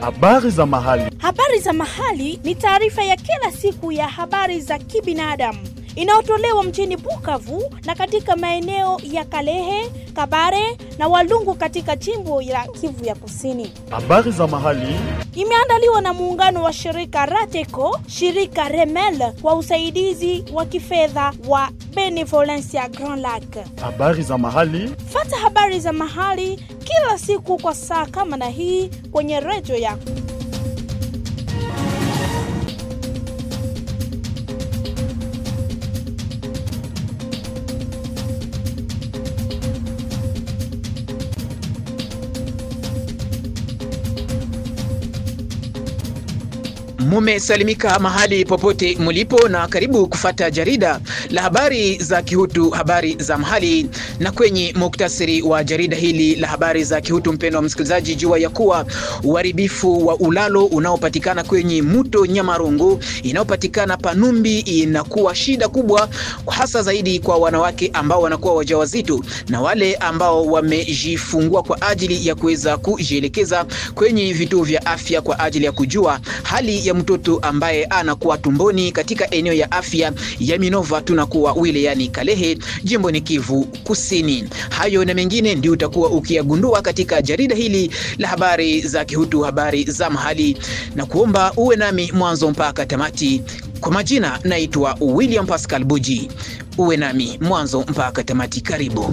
Habari za mahali. Habari za mahali ni taarifa ya kila siku ya habari za kibinadamu inayotolewa mjini Bukavu na katika maeneo ya Kalehe, Kabare na Walungu katika jimbo la Kivu ya Kusini. Habari za mahali. Imeandaliwa na muungano wa shirika Rateco, shirika Remel kwa usaidizi wa kifedha wa Benevolencia Grand Lac. Habari za mahali. Fata habari za mahali kila siku kwa saa kama na hii kwenye redio yako. Mumesalimika mahali popote mulipo, na karibu kufata jarida la habari za Kihutu, habari za mahali. Na kwenye muktasari wa jarida hili la habari za Kihutu, mpendo wa msikilizaji, jua ya kuwa uharibifu wa ulalo unaopatikana kwenye mto Nyamarungu inayopatikana Panumbi inakuwa shida kubwa, hasa zaidi kwa wanawake ambao wanakuwa wajawazito na wale ambao wamejifungua kwa ajili ya kuweza kujielekeza kwenye vituo vya afya kwa ajili ya kujua hali ya mtoto ambaye anakuwa tumboni katika eneo ya afya ya Minova tunakuwa wilayani Kalehe jimboni Kivu Kusini. Hayo na mengine ndio utakuwa ukiyagundua katika jarida hili la habari za Kihutu, habari za mahali, na kuomba uwe nami mwanzo mpaka tamati. Kwa majina naitwa William Pascal Buji, uwe nami mwanzo mpaka tamati. Karibu.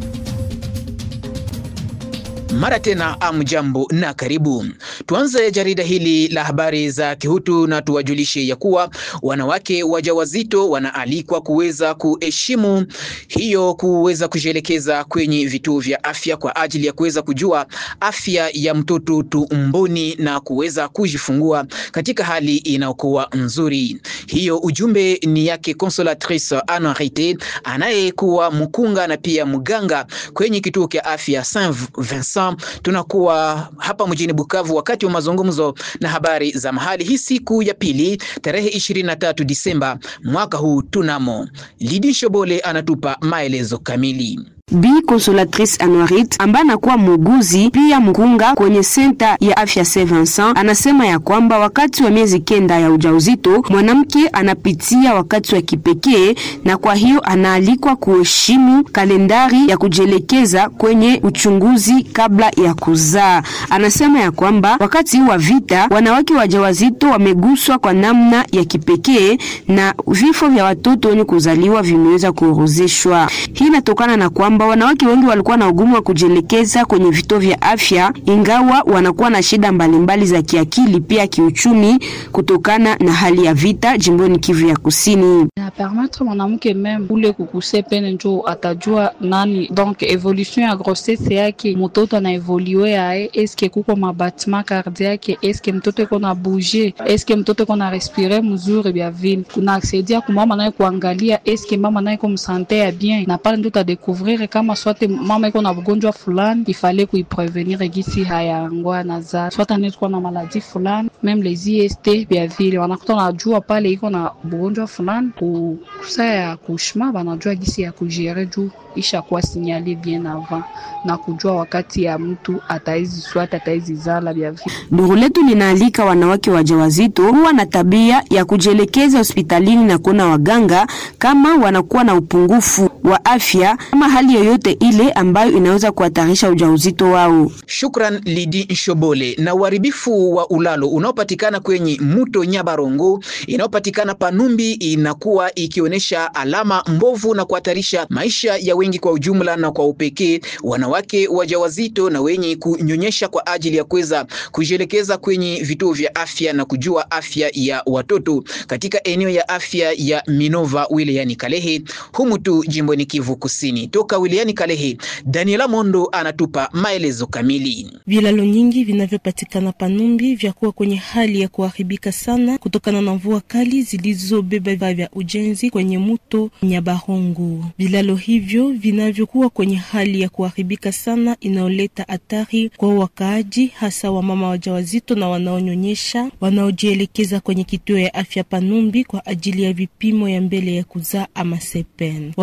Mara tena amjambo na karibu. Tuanze jarida hili la habari za Kihutu na tuwajulishe ya kuwa wanawake wajawazito wanaalikwa kuweza kuheshimu hiyo, kuweza kujielekeza kwenye vituo vya afya kwa ajili ya kuweza kujua afya ya mtoto tumboni na kuweza kujifungua katika hali inayokuwa nzuri. Hiyo ujumbe ni yake Consolatrice Anarite anayekuwa mkunga na pia mganga kwenye kituo cha afya Saint Vincent tunakuwa hapa mjini Bukavu wakati wa mazungumzo na habari za mahali hii siku ya pili tarehe 23 Disemba mwaka huu tunamo. Lidi Shobole anatupa maelezo kamili. Bi Consolatrice Anuarit ambaye anakuwa muuguzi pia mkunga kwenye senta ya afya Saint Vincent anasema ya kwamba wakati wa miezi kenda ya ujauzito mwanamke anapitia wakati wa kipekee, na kwa hiyo anaalikwa kuheshimu kalendari ya kujielekeza kwenye uchunguzi kabla ya kuzaa. Anasema ya kwamba wakati wa vita wanawake wajawazito wameguswa kwa namna ya kipekee na vifo vya watoto wenye kuzaliwa vimeweza kuorozeshwa. Hii inatokana na kwamba wanawake wengi walikuwa na ugumu wa kujielekeza kwenye vituo vya afya, ingawa wanakuwa na shida mbalimbali za kiakili pia kiuchumi, kutokana na hali ya vita jimboni Kivu ya Kusini. na permettre mwanamke meme ule kukuse pene njo atajua nani donc evolution ya grossesse yake, mtoto ana evolue yae, eske kuko mabatima cardiaque, eske mtoto iko na bouger, eske mtoto iko na respire mzuri, bya vile kunasaidia kumama naye kuangalia eske mama naye ko msante ya bien, na pale ndo tadekuvrir kama swate mama iko na ugonjwa fulani ifale kuiprevenir gisi hayangwa na za swate anaweza na maladi fulani meme les IST bya vile wanakuta wanajua pale iko na ugonjwa fulani kusa ya kushma banajua gisi ya kujere juu isha kuwa sinyali bien avant na kujua wakati ya mtu ataizi swate ataizi zala bya vile. Duru letu linaalika wanawake wajawazito kuwa na tabia ya kujielekeza hospitalini na kuona waganga kama wanakuwa na upungufu wa afya ama hali yoyote ile ambayo inaweza kuhatarisha ujauzito wao. Shukran Lidi Nshobole. Na uharibifu wa ulalo unaopatikana kwenye mto Nyabarongo inayopatikana Panumbi inakuwa ikionyesha alama mbovu na kuhatarisha maisha ya wengi kwa ujumla na kwa upekee wanawake wajawazito na wenye kunyonyesha kwa ajili ya kuweza kujielekeza kwenye vituo vya afya na kujua afya ya watoto katika eneo ya afya ya Minova wilayani Kalehe humu tu jimboni Kivu Kusini. Toka wilayani Kalehe, Daniela Mondo anatupa maelezo kamili. Vilalo nyingi vinavyopatikana Panumbi vyakuwa kwenye hali ya kuharibika sana kutokana na mvua kali zilizobeba vifaa vya ujenzi kwenye mto Nyabarongo. Vilalo hivyo vinavyokuwa kwenye hali ya kuharibika sana inayoleta hatari kwa wakaaji, hasa wamama wajawazito na wanaonyonyesha wanaojielekeza kwenye kituo ya afya Panumbi kwa ajili ya vipimo ya mbele ya kuzaa ama sepen. Wamama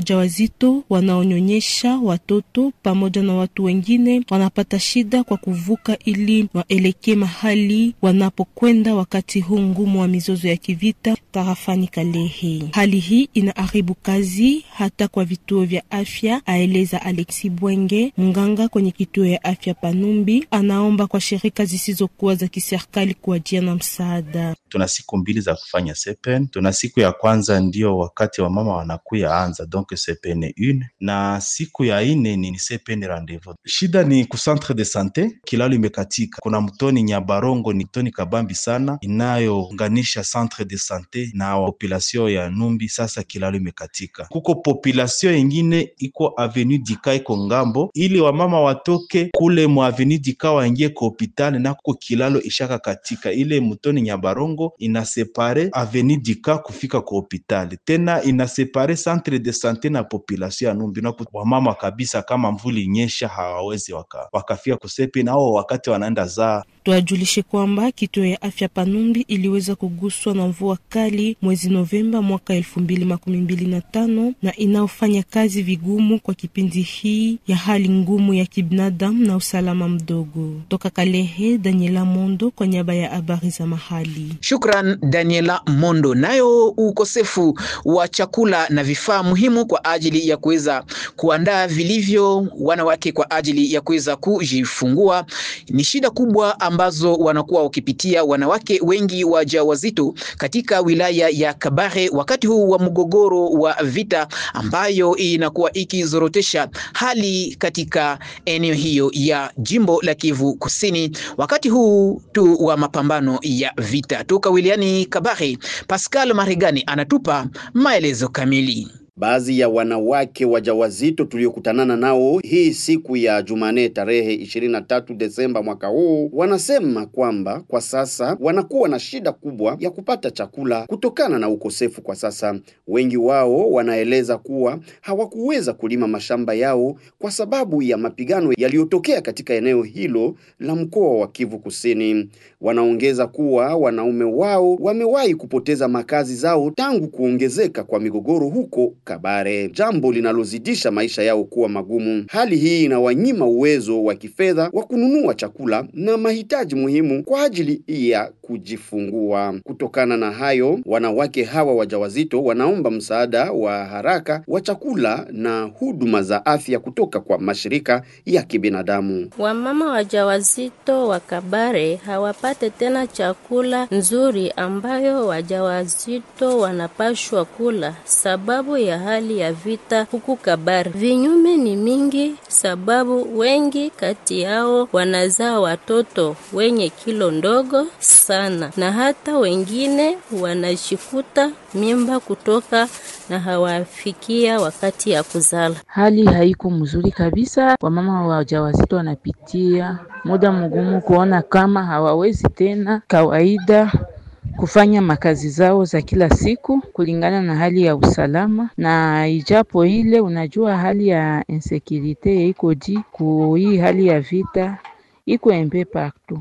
wajawazito wanaonyonyesha watoto pamoja na watu wengine wanapata shida kwa kuvuka ili waelekee mahali wanapokwenda wakati huu ngumu wa mizozo ya kivita tarafani Kalehe. Hali hii inaharibu kazi hata kwa vituo vya afya, aeleza Alexi Bwenge, mganga kwenye kituo ya afya Panumbi. Anaomba kwa shirika zisizokuwa za kiserikali kuajia na msaada. Tuna siku mbili za kufanya sepen. Tuna siku ya kwanza ndio wakati wa mama wanakuya anza donc sepen une, na siku ya ine ni sepen rendez-vous. Shida ni ku centre de sante, kilalo imekatika. Kuna mtoni Nyabarongo, ni mtoni kabambi sana inayounganisha centre de sante na population ya Numbi. Sasa kilalo imekatika, kuko population ingine iko avenue Dika iko ngambo, ili wamama watoke kule mu avenue Dika waingie ku hopital, na kuko kilalo ishaka katika ile mtoni Nyabarongo inasepare avenue Dika kufika ku hopital, tena inasepare centre de sante na population ya Numbi, na wamama kabisa, kama mvuli nyesha hawawezi waka, wakafika kusepi nao wakati wanaenda zaa Tuajulishe kwamba kituo ya afya Panumbi iliweza kuguswa na mvua kali mwezi Novemba mwaka elfu mbili makumi mbili na tano na inaofanya kazi vigumu kwa kipindi hii ya hali ngumu ya kibinadamu na usalama mdogo. Toka Kalehe, Daniela Mondo kwa niaba ya habari za mahali. Shukran Daniela Mondo. Nayo ukosefu wa chakula na vifaa muhimu kwa ajili ya kuweza kuandaa vilivyo wanawake kwa ajili ya kuweza kujifungua ni shida kubwa ambazo wanakuwa wakipitia wanawake wengi wajawazito katika wilaya ya Kabare wakati huu wa mgogoro wa vita ambayo inakuwa ikizorotesha hali katika eneo hiyo ya jimbo la Kivu Kusini wakati huu tu wa mapambano ya vita. Toka wilayani Kabare, Pascal Maregani anatupa maelezo kamili. Baadhi ya wanawake wajawazito tuliokutanana nao hii siku ya Jumanne tarehe 23 Desemba mwaka huu wanasema kwamba kwa sasa wanakuwa na shida kubwa ya kupata chakula kutokana na ukosefu kwa sasa. Wengi wao wanaeleza kuwa hawakuweza kulima mashamba yao kwa sababu ya mapigano yaliyotokea katika eneo hilo la mkoa wa Kivu Kusini. Wanaongeza kuwa wanaume wao wamewahi kupoteza makazi zao tangu kuongezeka kwa migogoro huko Kabare, jambo linalozidisha maisha yao kuwa magumu. Hali hii inawanyima uwezo wa kifedha wa kununua chakula na mahitaji muhimu kwa ajili ya kujifungua. Kutokana na hayo, wanawake hawa wajawazito wanaomba msaada wa haraka wa chakula na huduma za afya kutoka kwa mashirika ya kibinadamu. Wamama wajawazito wa Kabare hawapate tena chakula nzuri ambayo wajawazito wanapashwa kula sababu ya hali ya vita huku Kabare. Vinyume ni mingi, sababu wengi kati yao wanazaa watoto wenye kilo ndogo sana, na hata wengine wanashikuta mimba kutoka na hawafikia wakati ya kuzala. Hali haiko mzuri kabisa, wamama wajawazito wanapitia muda mgumu kuona kama hawawezi tena kawaida kufanya makazi zao za kila siku kulingana na hali ya usalama, na ijapo ile, unajua hali ya insekirite iko di ku hii hali ya vita iko embe partout,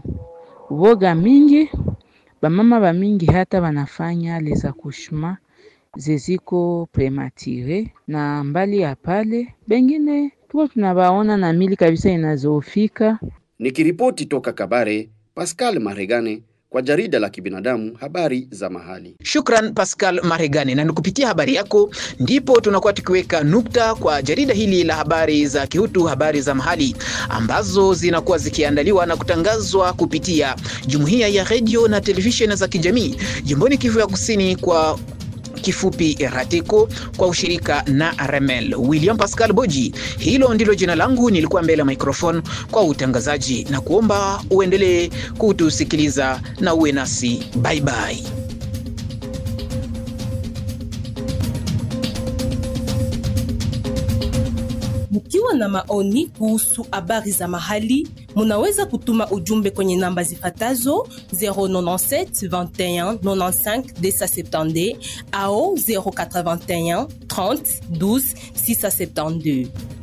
uboga mingi, bamama ba mingi hata wanafanya les accouchements zeziko premature, na mbali ya pale bengine tuko tunabaona na mili kabisa inazofika. Nikiripoti toka Kabare, Pascal Maregane kwa jarida la kibinadamu habari za mahali. Shukran Pascal Maregani, na nikupitia habari yako ndipo tunakuwa tukiweka nukta kwa jarida hili la habari za kihutu, habari za mahali ambazo zinakuwa zikiandaliwa na kutangazwa kupitia jumuiya ya redio na televisheni za kijamii jimboni Kivu ya Kusini kwa kifupi RATECO kwa ushirika na Remel. William Pascal Boji, hilo ndilo jina langu, nilikuwa mbele ya microphone kwa utangazaji na kuomba uendelee kutusikiliza na uwe nasi. Bye bye. Mkiwa na maoni kuhusu habari za mahali, munaweza kutuma ujumbe kwenye namba zifatazo 097 21 95 270 au 081 30 12 672.